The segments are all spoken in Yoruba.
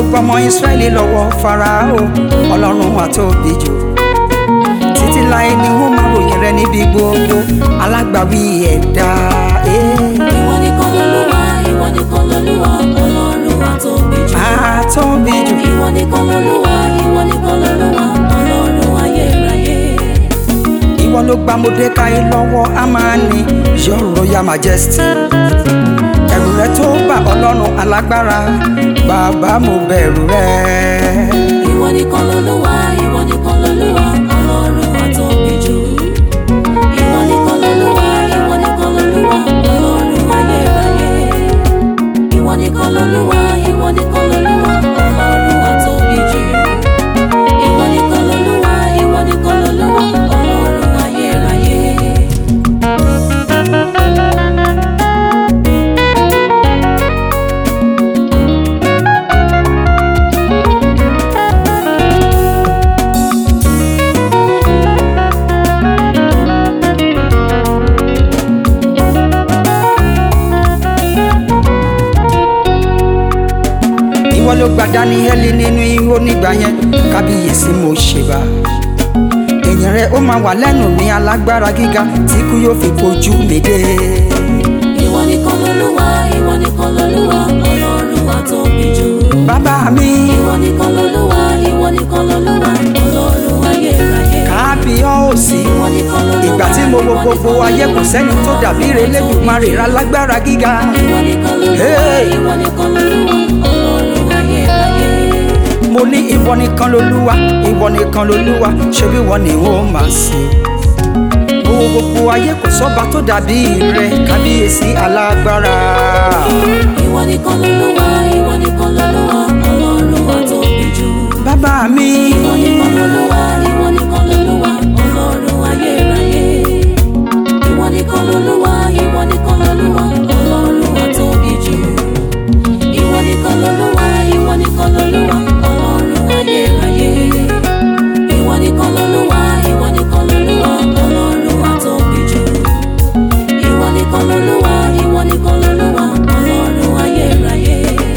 gbọmọ Ísírẹ́lì lọ́wọ́ Fáráò ọlọ́run àtóbi jù títí láé ni wọ́n máa ròyìn rẹ níbi gbogbo alágbàwí ẹ̀dá. eh. Ìwọ nìkan lolúwa, ìwọ nìkan lolúwa, ọlọ́run àtóbi jù. àtóbi jù Ìwọ nìkan lolúwa, ìwọ nìkan lolúwa, ọlọ́run ayérayé. ìwọ ló gba Módékáì lọ́wọ́ Ámánì your royal majesty ẹ̀rù rẹ tó bá ọlọ́run alágbára bàbá mo bẹ̀rù rẹ. Ìwọ nìkan lolúwa, ìwọ nìkan lolúwa, ọlọ́run àtóbi jù. Ìwọ nìkan lolúwa, ìwọ nìkan lolúwa, ọlọ́run ayérayé. Ìwọ nìkan lolúwa, ìwọ nìkan lolúwa, ọlọ́run àtóbi jù. Ìwọ nìkan lolúwa, ìwọ nìkan lolúwa, ọlọ́run ayérayé. ìwọ ló gba Dáníẹ́lì nínú ihò nígbà yẹn kábíyèsí mo ṣèbà èyàn rẹ ó máa wà lẹ́nu mi alágbára gíga tí kú yóò fi kojú mi dé. Ìwọ nìkan lolúwa, ìwọ nìkan lolúwa, ọlọ́run àtóbi jù. bàbá mi Ìwọ nìkan lolúwa, ìwọ nìkan lolúwa, ọlọ́run ayérayé. kábíyọ̀sí Ìwọ nìkan lolúwa, ìgbà tí mo wo ìwọ gbogbo nìkan ayé kò sẹ́ni tó dàbí rẹ lẹ́dùnmarè alágbára gíga. Ìwọ nìkan lolúwa, Hey! ìwọ nìkan lolúwa, ọlọ́run ayérayé. mo ní ìwọ nìkan lolúwa ìwọ nìkan lolúwa ṣebí ìwọ ni ó máa sìn. gbogbo gbogbo ayé kò sọ́ba tó dàbí rẹ kábíyèsí alágbára. Ìwọ nìkan lolúwa, ìwọ nìkan lolúwa, ọlọ́run àtóbi jù. bàbá mi Ìwọ nìkan lolúwa, ìwọ nìkan lolúwa, ọlọ́run ayérayé. Ìwọ nìkan lolúwa, ìwọ nìkan lolúwa, ọlọ́run àtóbi jù. Ìwọ nìkan lolúwa, ìwọ nìkan lolúwa, ọlọ́run ayérayé. Ìwọ nìkan lolúwa, ìwọ nìkan lolúwa, ọlọ́run àtóbi jù. Ìwọ nìkan lolúwa, ìwọ nìkan lolúwa, ọlọ́run ayérayé.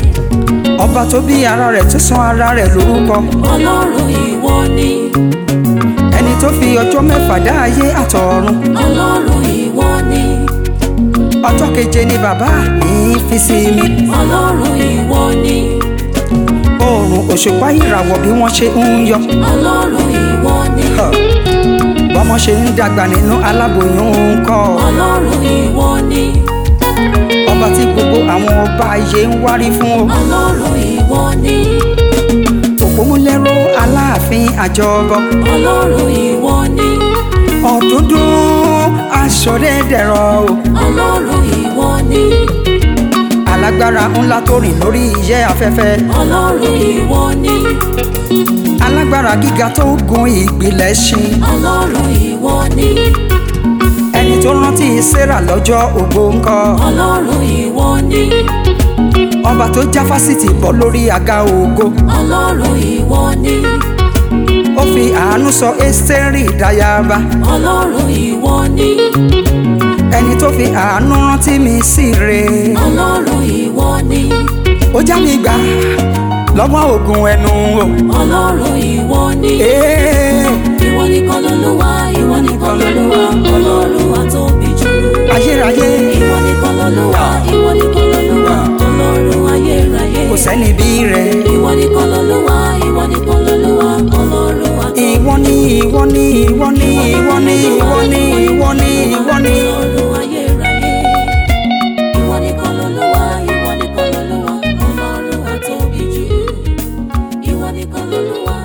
ọba tó bí ara rẹ̀ tó sọ ara rẹ̀ lórúkọ Ọlọ́run ìwọ ni. ẹni tó fi ọjọ́ mẹ́fà dá ayé àtọ̀run Ọlọ́run ìwọ ni. ọjọ́ keje ni bàbá mi fi sí mi Ọlọ́run ìwọ ni. oòrùn òṣùpá ìràwọ̀ bí wọ́n ṣe ń yọ Ọlọ́run ìwọ ni. Huh. bọ́mọ ṣe ń dàgbà nínú aláboyún ń kọ́ Ọlọ́run ìwọ ni. ọba tí gbogbo àwọn ọba ayé ń wárí fún o Ọlọ́run ìwọ ni. òpómúlẹ́rọ aláàfin àjọbọ Ọlọ́run ìwọ ni. ọ̀dúndún aṣọ̀rẹ́dẹ̀rọ̀ o Ọlọ́run ìwọ ni. alágbára ńlá tó rìn lórí iṣẹ́ afẹ́fẹ́ Ọlọ́run ìwọ ni. alágbára gíga tó gun ìgbìlẹ̀ ṣin Ọlọ́run ìwọ ni. ẹni tó rántí Sárà lọ́jọ́ ògbó ńkọ́ Ọlọ́run ìwọ ni. ọba tó já fásitì bọ́ lórí àga ògo Ọlọ́run ìwọ ni. ó fi àánú sọ Ẹ́sítérì dáyàbá Ọlọ́run ìwọ ni. ẹni tó fi àánú rántí mi sí re Ọlọ́run ìwọ ni. ó já mi gbà lọ́wọ́ ògùn ẹnu o. Ọlọ́run ìwọ ni. Ee, Ìwọ nìkan lolúwa, ìwọ nìkan lolúwa, ọlọ́run àtóbi jù. ayérayé Ìwọ nìkan lolúwa, ìwọ nìkan lolúwa, ọlọ́run ayérayé. kò sẹ́ni bí rẹ̀ Ìwọ nìkan lolúwa, ìwọ nìkan lolúwa, ọlọ́run àtóbi jù. ìwọ ni ìwọ ni ìwọ ni ìwọ ni ìwọ ni ìwọ ni ìwọ ni. Ọlọ́run ayérayé. Ìwọ nìkan lolúwa, ìwọ nìkan lolúwa, ọlọ́run àtóbi jù. Ìwọ nìkan lolúwa,